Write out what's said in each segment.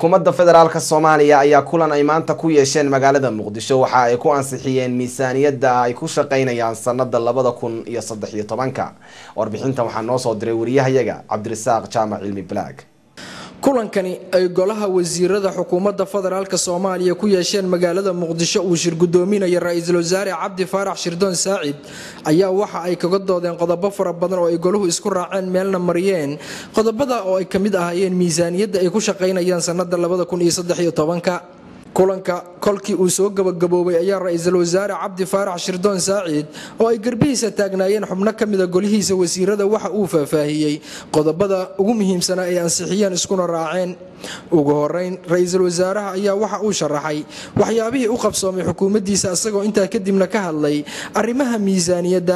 xukuumadda federaalk soomaaliya ayaa kulan ay maanta ku yeesheen magaalada muqdisho waxa ay ku ansixiyeen miisaaniyadda ay ku shaqeynayaan sanada labada kun iyo saddex iyo tobanka warbixintan waxaa noo soo diray wariyahayaga cabdirasaaq jaamac cilmi balaag kulankani ay golaha wasiirada xukuumadda federaalk soomaaliya ku yeesheen magaalada muqdisho uu shir gudoominaya ra-iisul wasaare cabdi faarax shirdoon saacid ayaa waxa ay kaga doodeen qodobo fara badan oo ay goluhu isku raaceen meelna mariyeen qodobada oo ay ka mid ahaayeen miisaaniyadda ay ku shaqaynayaan sanada labada kun iyo saddex iyo tobanka kulanka kolkii uu soo gabagaboobay ayaa ra-iisul wasaare cabdi faarax shirdoon saacid oo ay garbihiisa taagnaayeen xubno ka mida golihiisa wasiirada waxa uu faahfaahiyey qodobada ugu muhiimsanaa ay ansixiyeen iskuna raaceen ugu horeyn ra-iisul wasaaraha ayaa waxa uu sharaxay waxyaabihii u qabsoomay xukuumaddiisa isagoo intaa kadibna ka hadlay arrimaha miisaaniyadda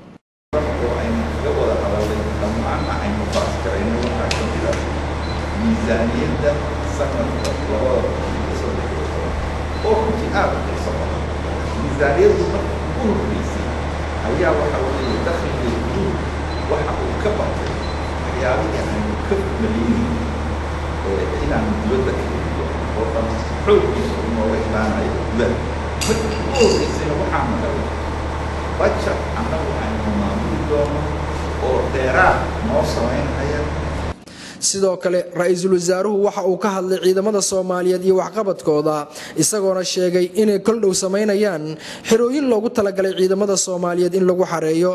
oo runtii aad u xiiso badan miisaaniyadu marka ugu horreysay ayaa waxa weeye dakhliga guud waxa uu ka batay waxyaabihii aynu ka maleynayno inaanu dibadda ka iiyo oo dhan xooggiisa u nooga imaanayo gudaha marka ugu horreysayna waxaa maqalay bajet annagu aynu maamuli doono oo dheeraad noo samaynaya sidoo kale ra-iisul wasaaruhu waxa uu ka hadlay ciidamada soomaaliyeed iyo waxqabadkooda isagoona sheegay inay kol dhow samaynayaan xerooyin loogu talagalay ciidamada soomaaliyeed in lagu xareeyo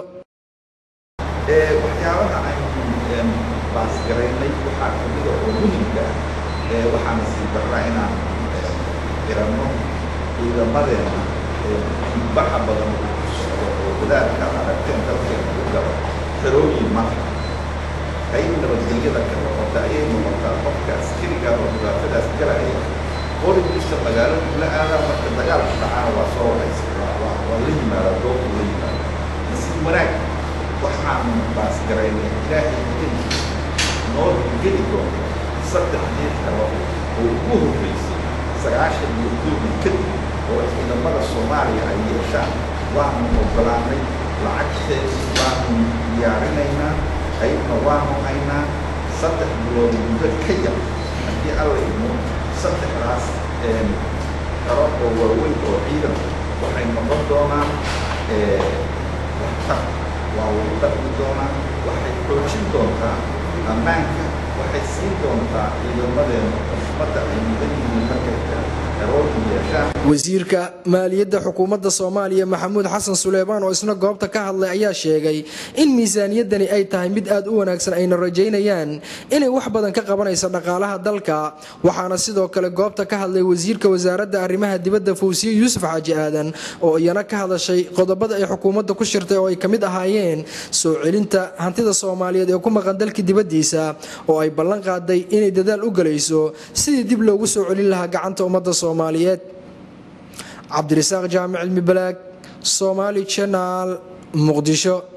waxyaabaha aynu baasgaraynay waxaa kamida oo muhimka ah waxaana sii darraa inaan xiranno ciidamadeena baxa badan uu ku socdo oo wadaadka ad aragteen dalkeena u galo xerooyin marka qayb nabadgelyada ka noqota ayay noqotaa qofka askariga oo dhibaatadaas galaya qorigiisa magaaladu la aadaa marka dagaalku dhacaana waa soo waraysa waa la yimaada doobku la yimaada nasiib wanaag waxaanu baasgaraynay ilaahay idankiisa noo geli doonto saddexdii kalo oo ugu horreysay sagaashan iyo koobi kadib oo ciidamada soomaaliya ay yeeshaan waanu ogolaanay lacagteedu baanu diyaarinaynaa qaybna waanu haynaa saddex bilood muddo ka yar haddii alla idmo saddexdaas karo oo waaweyn oo ciidan waxay noqon doonaan waxtar waa lagu dhaqmi doonaa waxay xoojin doontaa ammaanka waxay siin doontaa ciidamadeena xushmadda ay mudan yihiin markay xerooyin yeeshaan wasiirka maaliyadda xukuumadda soomaaliya maxamuud xasan suleymaan oo isna goobta ka hadlay ayaa sheegay in miisaaniyaddani ay tahay mid aad u wanaagsan ayna rajaynayaan inay wax badan ka qabanayso dhaqaalaha dalka waxaana sidoo kale goobta ka hadlay wasiirka wasaaradda arrimaha dibadda fawsiye yuusuf xaaji aadan oo iyana ka hadashay qodobada ay xukuumadda ku shirtay oo ay ka mid ahaayeen soo celinta hantida soomaaliyeed ee ku maqan dalka dibaddiisa oo ay ballan qaaday inay dadaal u galayso sidii dib loogu soo celin lahaa gacanta ummadda soomaaliyeed cabdirasaaq jaamic cilmi balaag somaali janaal muqdisho